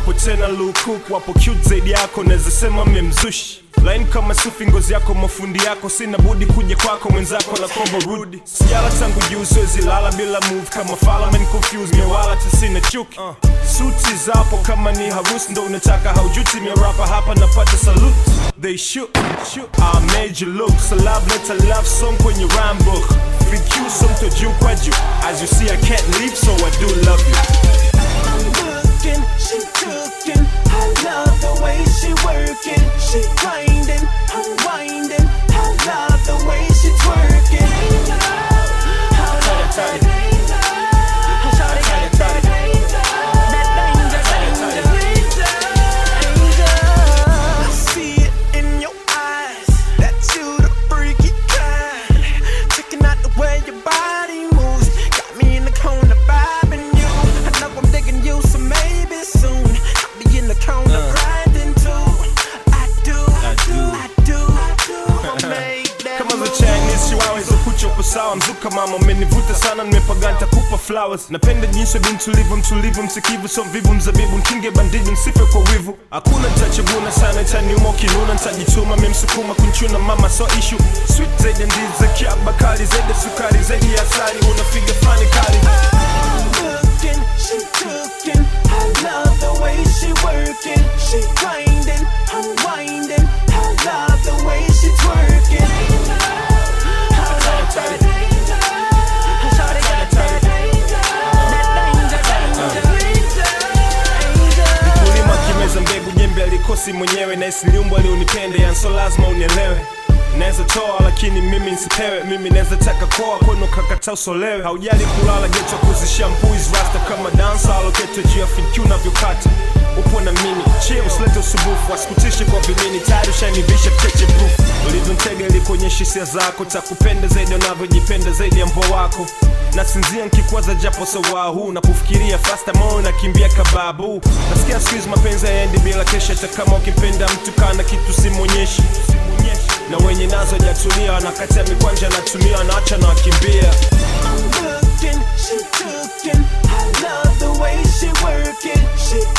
wapo tena lukuk wapo cute zaidi yako naweza sema memzushi laini kama sufi ngozi yako mafundi yako sina budi kuja kwako mwenzako na kombo rudi sijala tangu juu siwezi lala bila move kama falamen confused mewala tisina chuki uh. suti zapo kama ni harusi ndo unataka haujuti miarapa hapa napata salute they shoot, shoot. I made you look so love let a love song kwenye rhyme book VQ song to juu kwa juu as you see I can't leave so I do love you looking, she cooking. I love the way she working. She grinding, unwinding. I love the way she twerking. I love that danger. Shawty got that danger. That danger, danger, danger. I see it in your eyes that you the freaky kind. Checking out the way your body moves, got me in the corner vibing you. I know I'm digging you, so maybe soon I'll be in the corner grinding too. I do, I do, I do, I do. I'ma make that kama za move. Chinese chihuahua hizo kucha uko sawa mzuka mama umenivuta sana nimepaga nitakupa flowers napenda jinsi ya binti ulivyo mtulivu msikivu so mvivu mzabibu nkinge bandiji msife kwa wivu hakuna nitachaguna sana itaniuma ukinuna nitajituma memsukuma kunchuna mama so issue sweet zaidi ya ndizi za kiaba kali zaidi ya sukari zaidi ya asali unafiga fani kali looking, she cooking. I love the way she working. She grinding, unwinding. I love the way she twerking. I love that danger. Shawty got that danger. That danger, danger, danger. kulima kimeza mbegu jembe alikosi mwenyewe na isiliumbo alionipende yanso lazima unielewe naweza toa lakini mimi nsipewe mimi naweza taka koa kwenu kakata usolewe haujali kulala geto kuzishampuis rasta kama dansa aloketwe juu ya fidq unavyokata upo na mimi chie usilete usubufu wasikutishe kwa vimini tayari ushanivisha cheche proof ulivyontega ilikuonyesha hisia zako takupenda zaidi unavyojipenda zaidi ya mbo wako nasinzia nkikwaza japo sawa huu na kufikiria fasta moyo nakimbia kababu nasikia siku hizi mapenzi yaendi bila kesha hata kama ukipenda mtu kana kitu simwonyeshi na wenye nazo jatulia wanakatia mikwanja natumia wanaacha na wakimbia looking, she cooking. I love the way she working. She